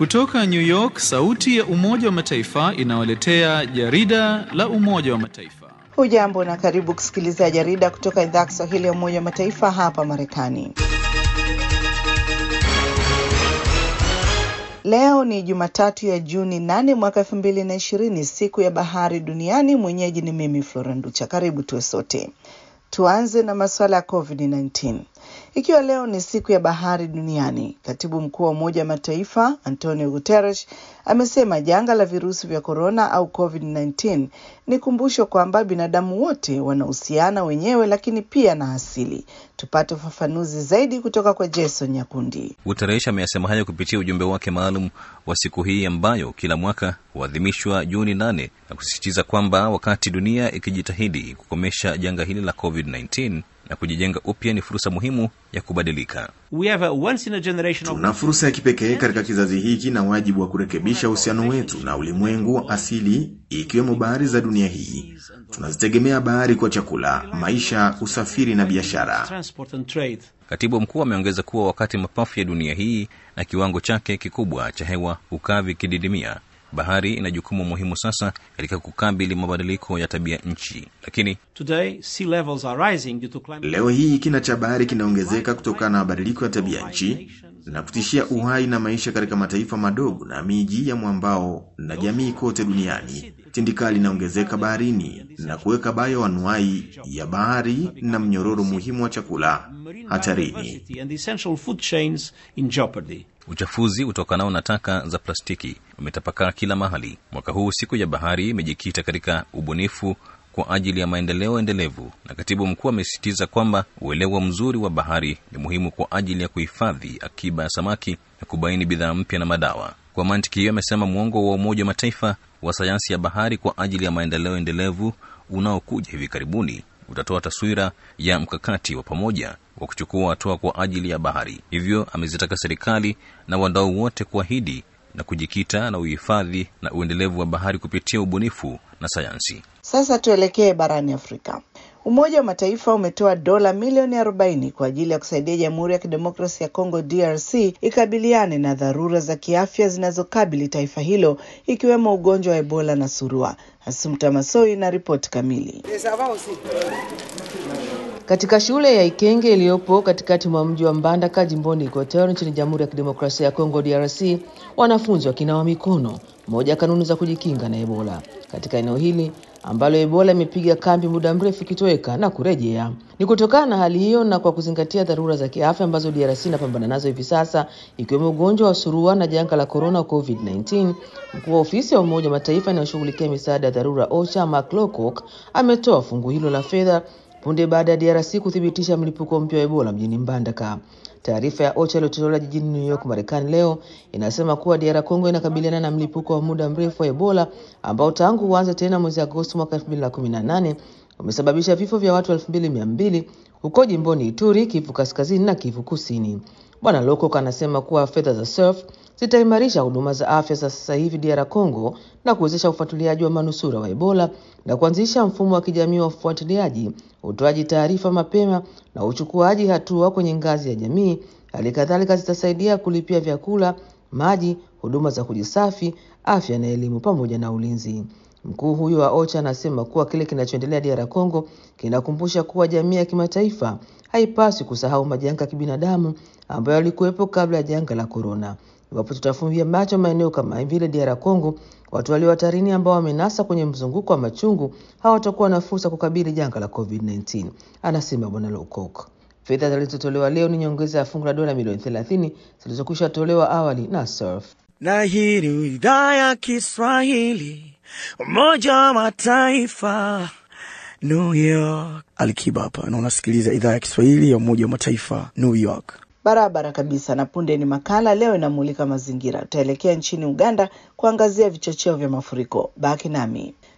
Kutoka New York, sauti ya Umoja wa Mataifa inawaletea jarida la Umoja wa Mataifa. Hujambo na karibu kusikiliza jarida kutoka idhaa ya Kiswahili ya Umoja wa Mataifa hapa Marekani. Leo ni Jumatatu ya Juni 8 mwaka elfu mbili na ishirini, siku ya bahari duniani. Mwenyeji ni mimi Flora Nducha. Karibu tuwe sote. Tuanze na masuala ya COVID-19. Ikiwa leo ni siku ya bahari duniani, katibu mkuu wa Umoja wa Mataifa Antonio Guterres amesema janga la virusi vya korona au COVID-19 ni kumbusho kwamba binadamu wote wanahusiana wenyewe, lakini pia na asili. Tupate ufafanuzi zaidi kutoka kwa Jason Nyakundi. Guterres ameyasema hayo kupitia ujumbe wake maalum wa siku hii ambayo kila mwaka huadhimishwa Juni nane na kusisitiza kwamba wakati dunia ikijitahidi kukomesha janga hili la COVID-19 na kujijenga upya ni fursa muhimu ya kubadilika. We have a once in a generation Tuna fursa ya kipekee katika kizazi hiki na wajibu wa kurekebisha uhusiano wetu na ulimwengu wa asili, ikiwemo bahari za dunia hii. Tunazitegemea bahari kwa chakula, maisha, usafiri na biashara. transport and trade. Katibu mkuu ameongeza kuwa wakati mapafu ya dunia hii na kiwango chake kikubwa cha hewa hukaa vikididimia, bahari ina jukumu muhimu sasa katika kukabili mabadiliko ya tabia nchi. Lakini Today, sea levels are rising due to climate Leo hii kina cha bahari kinaongezeka kutokana na mabadiliko ya tabia nchi na kutishia uhai na maisha katika mataifa madogo na miji ya mwambao na jamii kote duniani. Tindikali inaongezeka baharini na kuweka bayoanuai ya bahari na mnyororo muhimu wa chakula hatarini. biodiversity and essential food chains in jeopardy. uchafuzi utokanao na taka za plastiki umetapakaa kila mahali. Mwaka huu siku ya bahari imejikita katika ubunifu kwa ajili ya maendeleo endelevu, na katibu mkuu amesisitiza kwamba uelewa mzuri wa bahari ni muhimu kwa ajili ya kuhifadhi akiba ya samaki na kubaini bidhaa mpya na madawa. Kwa mantiki hiyo, amesema mwongo wa Umoja wa Mataifa wa sayansi ya bahari kwa ajili ya maendeleo endelevu unaokuja hivi karibuni utatoa taswira ya mkakati wa pamoja wa kuchukua hatua kwa ajili ya bahari. Hivyo amezitaka serikali na wadau wote kuahidi na kujikita na uhifadhi na uendelevu wa bahari kupitia ubunifu na sayansi. Sasa tuelekee barani Afrika. Umoja wa Mataifa umetoa dola milioni 40 kwa ajili ya kusaidia Jamhuri ya Kidemokrasia ya Kongo DRC ikabiliane na dharura za kiafya zinazokabili taifa hilo ikiwemo ugonjwa wa Ebola na surua. Asumta Masoi na ripoti kamili. Katika shule ya Ikenge iliyopo katikati mwa mji wa Mbandaka jimboni Equateur nchini Jamhuri ya Kidemokrasia ya Kongo DRC, wanafunzi wakinawa mikono, moja ya kanuni za kujikinga na Ebola katika eneo hili ambalo Ebola imepiga kambi muda mrefu ikitoweka na kurejea. Ni kutokana na hali hiyo na kwa kuzingatia dharura za kiafya ambazo DRC inapambana nazo hivi sasa, ikiwemo ugonjwa wa surua na janga la corona COVID-19, mkuu wa ofisi ya Umoja wa Mataifa inayoshughulikia misaada ya dharura OCHA Mark Lowcock ametoa fungu hilo la fedha punde baada ya DRC kuthibitisha mlipuko mpya wa Ebola mjini Mbandaka. Taarifa ya OCHA iliyotolewa jijini New York, Marekani leo inasema kuwa DR Congo inakabiliana na mlipuko wa muda mrefu wa Ebola ambao tangu uanze tena mwezi Agosti mwaka 2018 umesababisha vifo vya watu 2200 huko jimboni Ituri, Kivu Kaskazini na Kivu Kusini. Bwana Lokok anasema kuwa fedha za SURF zitaimarisha huduma za afya za sasa hivi DR Congo na kuwezesha ufuatiliaji wa manusura wa Ebola na kuanzisha mfumo wa kijamii wa ufuatiliaji, utoaji taarifa mapema na uchukuaji hatua kwenye ngazi ya jamii. Hali kadhalika zitasaidia kulipia vyakula, maji, huduma za kujisafi, afya na elimu pamoja na ulinzi. Mkuu huyo wa OCHA anasema kuwa kile kinachoendelea DR Congo kinakumbusha kuwa jamii ya kimataifa haipaswi kusahau majanga ya kibinadamu ambayo yalikuwepo kabla ya janga la korona. Iwapo tutafumbia macho maeneo kama vile DR Congo, watu walio hatarini ambao wamenasa kwenye mzunguko wa machungu hawatakuwa na fursa kukabili janga la COVID-19, anasema Bwana Lowcock. Fedha zilizotolewa leo ni nyongeza ya fungu la dola milioni 30 zilizokwisha tolewa awali na SURF. na hii ni idhaa ya Kiswahili Umoja wa Mataifa New York. Alikiba hapa na unasikiliza idhaa ya Kiswahili ya Umoja wa Mataifa New York. Barabara kabisa. Na punde ni makala leo inamulika mazingira. Tutaelekea nchini Uganda kuangazia vichocheo vya mafuriko. Baki nami.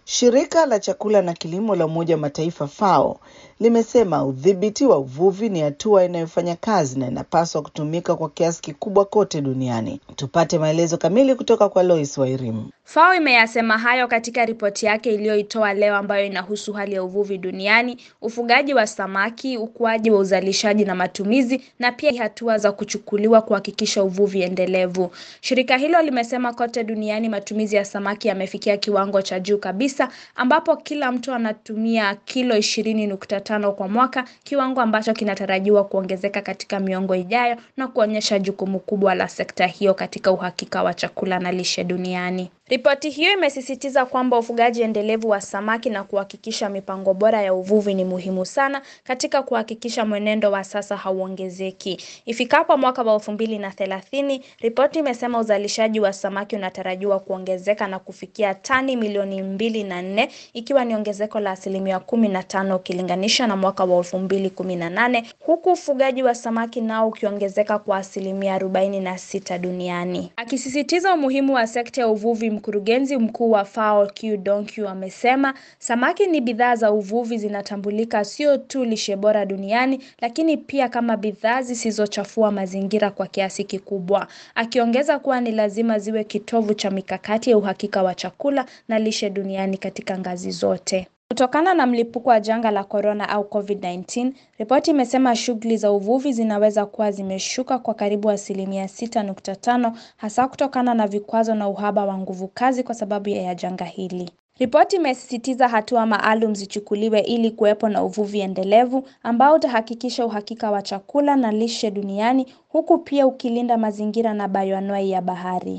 Shirika la chakula na kilimo la Umoja wa Mataifa FAO limesema udhibiti wa uvuvi ni hatua inayofanya kazi na inapaswa kutumika kwa kiasi kikubwa kote duniani. Tupate maelezo kamili kutoka kwa Lois Wairimu. FAO imeyasema hayo katika ripoti yake iliyoitoa leo ambayo inahusu hali ya uvuvi duniani, ufugaji wa samaki, ukuaji wa uzalishaji na matumizi, na pia hatua za kuchukuliwa kuhakikisha uvuvi endelevu. Shirika hilo limesema kote duniani matumizi ya samaki yamefikia kiwango cha juu kabisa, ambapo kila mtu anatumia kilo ishirini nukta tano kwa mwaka, kiwango ambacho kinatarajiwa kuongezeka katika miongo ijayo na kuonyesha jukumu kubwa la sekta hiyo katika uhakika wa chakula na lishe duniani. Ripoti hiyo imesisitiza kwamba ufugaji endelevu wa samaki na kuhakikisha mipango bora ya uvuvi ni muhimu sana katika kuhakikisha mwenendo wa sasa hauongezeki. Ifikapo mwaka wa elfu mbili na thelathini, ripoti imesema uzalishaji wa samaki unatarajiwa kuongezeka na kufikia tani milioni mbili na nne ikiwa ni ongezeko la asilimia kumi na tano ukilinganisha na mwaka wa elfu mbili kumi na nane huku ufugaji wa samaki nao ukiongezeka kwa asilimia arobaini na sita duniani. Akisisitiza umuhimu wa sekta ya uvuvi Mkurugenzi mkuu wa FAO Q Donkyu amesema samaki ni bidhaa za uvuvi zinatambulika sio tu lishe bora duniani, lakini pia kama bidhaa zisizochafua mazingira kwa kiasi kikubwa, akiongeza kuwa ni lazima ziwe kitovu cha mikakati ya uhakika wa chakula na lishe duniani katika ngazi zote. Kutokana na mlipuko wa janga la korona au COVID-19, ripoti imesema shughuli za uvuvi zinaweza kuwa zimeshuka kwa karibu asilimia 6.5 hasa kutokana na vikwazo na uhaba wa nguvu kazi kwa sababu ya janga hili. Ripoti imesisitiza hatua maalum zichukuliwe ili kuwepo na uvuvi endelevu ambao utahakikisha uhakika wa chakula na lishe duniani huku pia ukilinda mazingira na bayoanwai ya bahari.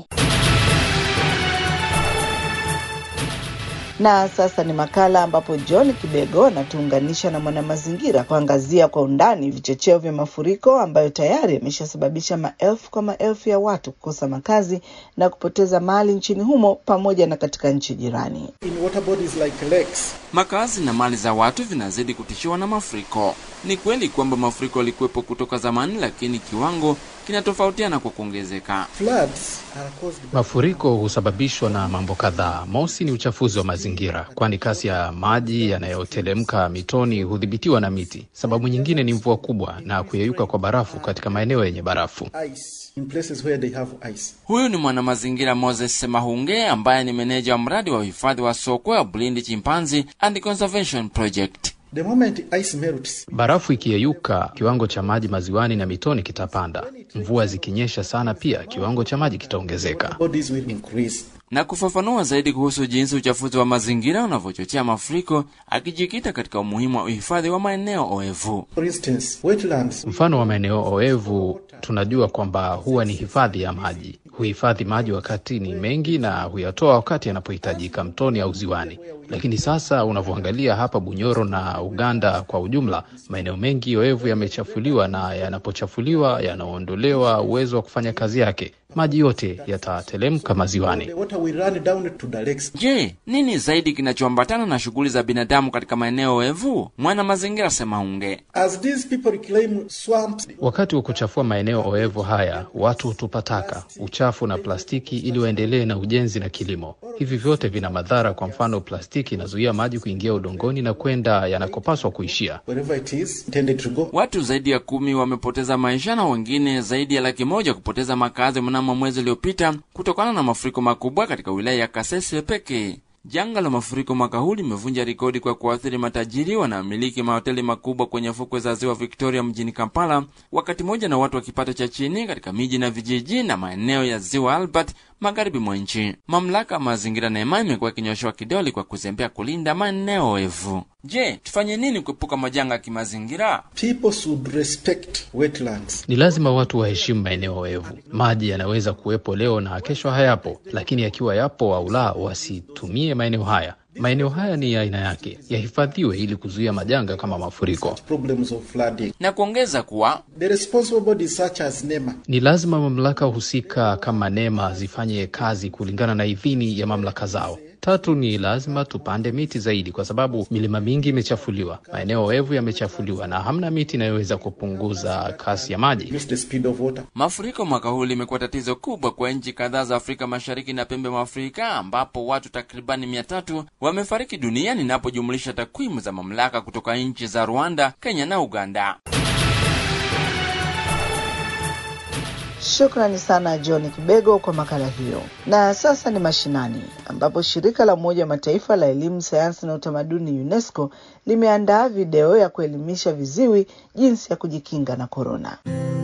Na sasa ni makala ambapo John Kibego anatuunganisha na mwanamazingira kuangazia kwa undani vichocheo vya mafuriko ambayo tayari yameshasababisha maelfu kwa maelfu ya watu kukosa makazi na kupoteza mali nchini humo pamoja na katika nchi jirani. In water bodies like lakes, Makazi na mali za watu vinazidi kutishiwa na mafuriko. Ni kweli kwamba mafuriko yalikuwepo kutoka zamani, lakini kiwango kinatofautiana kwa kuongezeka. floods are caused by Mafuriko husababishwa na mambo kadhaa. Mosi ni uchafuzi wa mazingira, kwani kasi ya maji yanayotelemka mitoni hudhibitiwa na miti. Sababu nyingine ni mvua kubwa na kuyeyuka kwa barafu katika maeneo yenye barafu. ice in places where they have ice. Huyu ni mwanamazingira Moses Semahunge ambaye ni meneja wa mradi wa uhifadhi wa sokwe wa Bulindi Chimpanzee and Conservation Project. The moment ice melts, Barafu ikiyeyuka, kiwango cha maji maziwani na mitoni kitapanda. Mvua zikinyesha sana, pia kiwango cha maji kitaongezeka. bodies will increase. Na kufafanua zaidi kuhusu jinsi uchafuzi wa mazingira unavyochochea mafuriko, akijikita katika umuhimu wa uhifadhi wa maeneo oevu. For instance, wetlands Mfano wa maeneo oevu, tunajua kwamba huwa ni hifadhi ya maji. Huhifadhi maji wakati ni mengi na huyatoa wakati yanapohitajika mtoni au ziwani. Lakini sasa unavyoangalia hapa Bunyoro na Uganda kwa ujumla, maeneo mengi oevu yamechafuliwa, na yanapochafuliwa yanaondolewa uwezo wa kufanya kazi yake. Maji yote yatatelemka maziwani. the water will run down to the lakes. Je, nini zaidi kinachoambatana na shughuli za binadamu katika maeneo oevu? Mwana mazingira Semahunge. As these people reclaim swamps, Wakati wa kuchafua maeneo oevu haya, watu hutupa taka, uchafu na plastiki ili waendelee na ujenzi na kilimo. Hivi vyote vina madhara. Kwa mfano, plastiki inazuia maji kuingia udongoni na kwenda yanakopaswa kuishia. wherever it is intended to go. Watu zaidi ya kumi wamepoteza maisha na wengine zaidi ya laki moja kupoteza makazi mnamo mwezi uliopita kutokana na mafuriko makubwa katika wilaya ya Kasese pekee. Janga la mafuriko mwaka huu limevunja rekodi kwa kuathiri matajiri wanaomiliki mahoteli makubwa kwenye fukwe za ziwa Victoria mjini Kampala, wakati mmoja na watu wa kipato cha chini katika miji na vijiji na maeneo ya ziwa Albert magharibi mwa nchi. Mamlaka ya mazingira NEMA imekuwa ikinyoshewa kidole kwa kuzembea kulinda maeneo oevu. Je, tufanye nini kuepuka majanga ya kimazingira? People should respect wetlands. Ni lazima watu waheshimu maeneo oevu. Maji yanaweza kuwepo leo na kesho hayapo, lakini yakiwa yapo au la, wasitumie maeneo haya. Maeneo haya ni ya aina yake, yahifadhiwe ili kuzuia majanga kama mafuriko. Problems of flooding. na kuongeza kuwa The responsible bodies such as NEMA Ni lazima mamlaka husika kama NEMA zifanye kazi kulingana na idhini ya mamlaka zao. Tatu ni lazima tupande miti zaidi, kwa sababu milima mingi imechafuliwa, maeneo oevu yamechafuliwa na hamna miti inayoweza kupunguza kasi ya maji. Use the speed of water. Mafuriko mwaka huu limekuwa tatizo kubwa kwa nchi kadhaa za Afrika Mashariki na pembe mwa Afrika, ambapo watu takribani mia tatu wamefariki dunia ninapojumlisha takwimu za mamlaka kutoka nchi za Rwanda, Kenya na Uganda. Shukrani sana John Kibego kwa makala hiyo. Na sasa ni mashinani, ambapo shirika la Umoja wa Mataifa la elimu, sayansi na utamaduni UNESCO limeandaa video ya kuelimisha viziwi jinsi ya kujikinga na korona.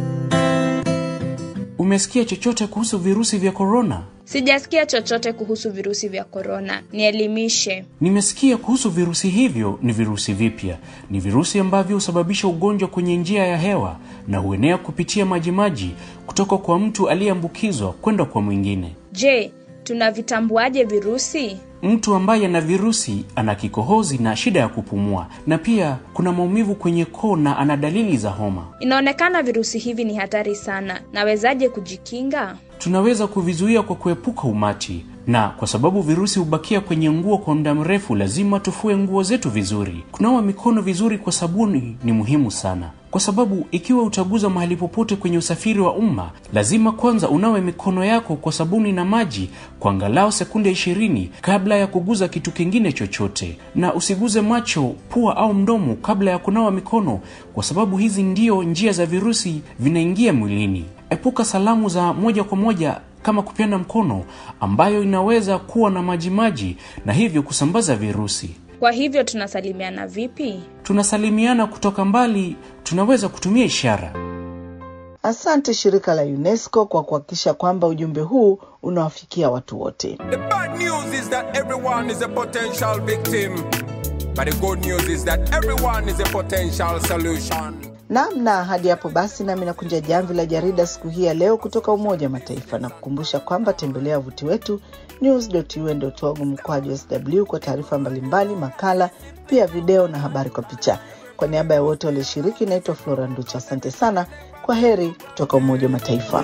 Umesikia chochote kuhusu virusi vya korona? Sijasikia chochote kuhusu virusi vya korona, nielimishe. Nimesikia kuhusu virusi hivyo. Ni virusi vipya, ni virusi ambavyo husababisha ugonjwa kwenye njia ya hewa na huenea kupitia majimaji kutoka kwa mtu aliyeambukizwa kwenda kwa mwingine. Je, tunavitambuaje virusi? Mtu ambaye ana virusi ana kikohozi na shida ya kupumua, na pia kuna maumivu kwenye koo na ana dalili za homa. Inaonekana virusi hivi ni hatari sana. Nawezaje kujikinga? Tunaweza kuvizuia kwa kuepuka umati, na kwa sababu virusi hubakia kwenye nguo kwa muda mrefu, lazima tufue nguo zetu vizuri. Kunawa mikono vizuri kwa sabuni ni muhimu sana, kwa sababu ikiwa utaguza mahali popote kwenye usafiri wa umma, lazima kwanza unawe mikono yako kwa sabuni na maji kwa angalau sekunde ishirini kabla ya kuguza kitu kingine chochote, na usiguze macho, pua au mdomo kabla ya kunawa mikono, kwa sababu hizi ndio njia za virusi vinaingia mwilini. Epuka salamu za moja kwa moja kama kupeana mkono ambayo inaweza kuwa na majimaji na hivyo kusambaza virusi. Kwa hivyo tunasalimiana vipi? Tunasalimiana kutoka mbali, tunaweza kutumia ishara. Asante shirika la UNESCO kwa kuhakikisha kwamba ujumbe huu unawafikia watu wote. The bad news is that everyone is a potential victim. But the good news is that everyone is a potential solution. Naam, na hadi hapo basi, nami nakunja jamvi la jarida siku hii ya leo kutoka Umoja wa Mataifa na kukumbusha kwamba tembelea wavuti wetu news.un.org mkwaju sw kwa taarifa mbalimbali, makala, pia video na habari kwa picha. Kwa niaba ya wote walioshiriki, naitwa Flora Nducha. Asante sana, kwa heri kutoka Umoja wa Mataifa.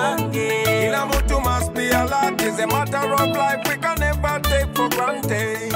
Kila mtu must be alert. It's a matter of life we can never take for granted.